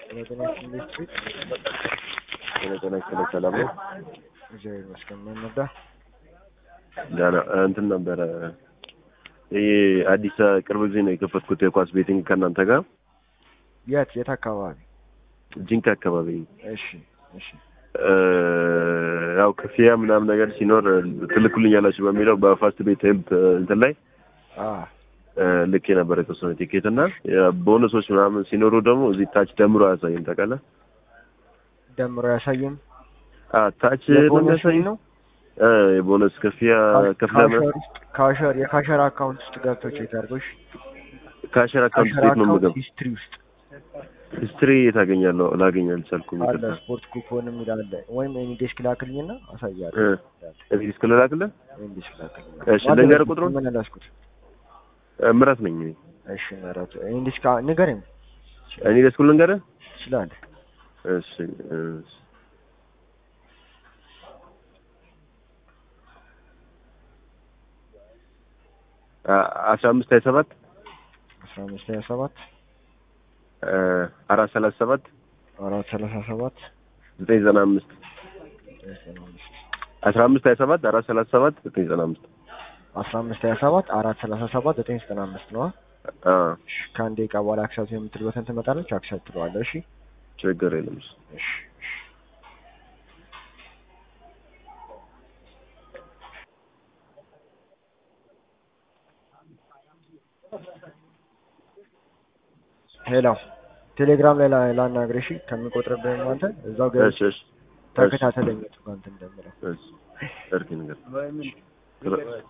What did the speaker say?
ጤናችን እንዴት ቤት ጤና ይስጥልኝ ሰላም ነው? እግዚአብሔር ይመስገን። ምን ነዳ? ደህና እንትን ነበረ ይሄ አዲስ ቅርብ ጊዜ ነው የከፈትኩት የኳስ ቤቲንግ ከእናንተ ጋር የት የት አካባቢ? ጂንካ አካባቢ እሺ እሺ እ፣ ያው ክፍያ ምናምን ነገር ሲኖር ትልኩልኛላችሁ በሚለው በፋስት ቤት ሄልፕ እንትን ላይ አ እ፣ ልክ የነበረ የተወሰነ ቲኬት እና ቦነሶች ምናምን ሲኖሩ ደግሞ እዚህ ታች ደምሮ አያሳይም ታውቃለህ? ደምሮ ያሳየን አ ታች የቦነስ በሚያሳይ ነው እ፣ የቦነስ ክፍያ ከፍለ ካሸር ውስጥ ካሸር የካሸር አካውንት ውስጥ ገብተው ቼክ አድርጎሽ ካሸር አካውንት ካሸር ስቴት ነው አካውንት የምገባው። ሂስትሪ ውስጥ ሂስትሪ የታገኛለሁ ላገኝ አልቻልኩም። አለ ይቅርታ ስፖርት ኩፖንም ይላል ወይም ኤኒ ዴስክ ላክልኝና አሳያለሁ። እ፣ እዚህ እስከ ልላክልህ? ኤኒ ዴስክ ላክልኝ። እሺ፣ ልንገርህ ቁጥሩን? ምን አላስኩት? እ፣ ምራት ነኝ እኔ። እሺ ምራት ኤኒ ዴስክ ንገረኝ። እኔ ደስኩል ልንገርህ? ትችላለህ። እሺ እሺ አ- አስራ አምስት ሀያ ሰባት አስራ አምስት ሀያ ሰባት እ፣ አራት ሰላሳ ሰባት አራት ሰላሳ ሰባት ዘጠኝ ዘጠና አምስት ዘጠና አምስት አስራ አምስት ሀያ ሰባት አራት ሰላሳ ሰባት ዘጠኝ ዘጠና አምስት አስራ አምስት ሀያ ሰባት አራት ሰላሳ ሰባት ዘጠኝ ዘጠና አምስት ነዋ። አ እሺ ከአንድ ደቂቃ በኋላ አክሰፕት የምትል በተን ትመጣለች። አክሰፕት ትለዋለህ። እሺ ችግር የለም። እሺ እሺ ሄሎ ቴሌግራም ላይ ላ- ላናግርህ። እሺ ከሚቆጥርብህ አንተ እዛው እሺ ገብተህ እሺ ተከታተለኝ። የቱ ጋር እንትን እንደምለው እሺ እርኪ ነገር